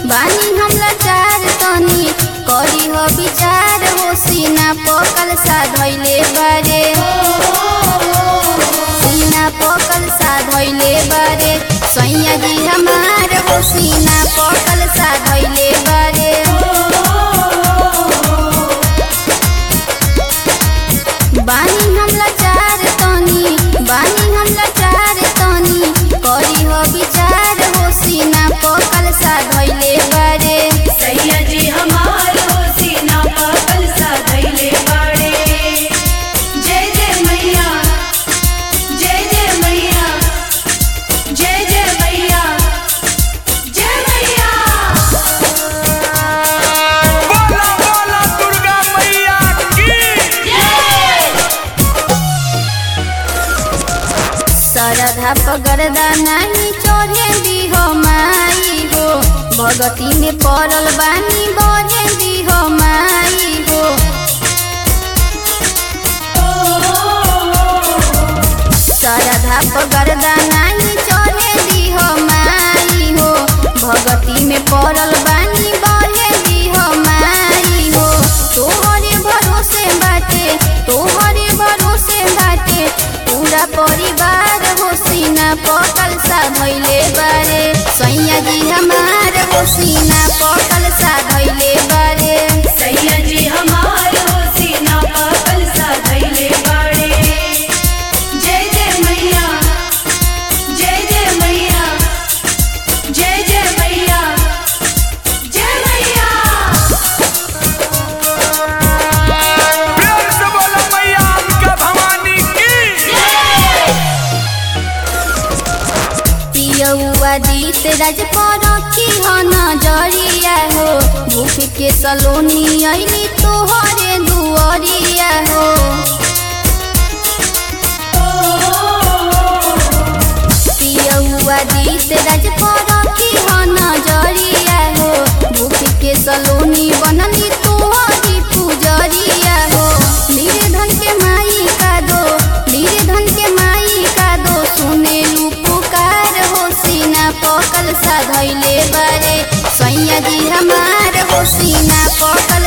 बानी हम लाचार तनी करी हो विचार हो सीना पकल सा धैले बारे सीना पकल सा धैले बारे सैया जी हमार हो सीना पकल सा धैले बारे बानी हम लाचार तनी बानी हम लाचार तनी करी हो विचार हो सीना पकल सा धैले बारे सैया जी हमार हो सीना पागल सा धैले बाड़े जय जय मैया जय जय मैया जय जय मैया जय मैया बोला बोला दुर्गा मैया की सरधा पगरदा नहीं चोरे दी हो माई हो भगती में पड़ल बानी बढ़े दी हो माई हो सरधा पगरदा नहीं चोरे दी हो माई हो भगती में पड़ल बानी बढ़े दी हो माई हो तोहरे भरोसे बाटे तोहरे भरोसे बाटे पूरा परिवार हो सीना पकल सा धैले बारे सैया जी हमार हो सीना पकल सा धैले बारे सैया जी हमार हो सीना पागल सा धैले बाड़े जय जय मैया जय जय मैया जय जय मैया जय मैया प्यार से बोला मैया अंबिका भवानी की पियौआ दीत राज पर की हो नजरिया हो भूख के सलोनी अइली तोहरे दुअरिया हो पियौआ दीत राज पर की हो नजरिया हो भूख के सलोनी बनली तोहरी पुजरिया हो निर्धन के माई का दो निर्धन के माई का दो सुने लू पुकार हो सीना पकल सा धैले बारे सैया जी हमार हो सीना पकल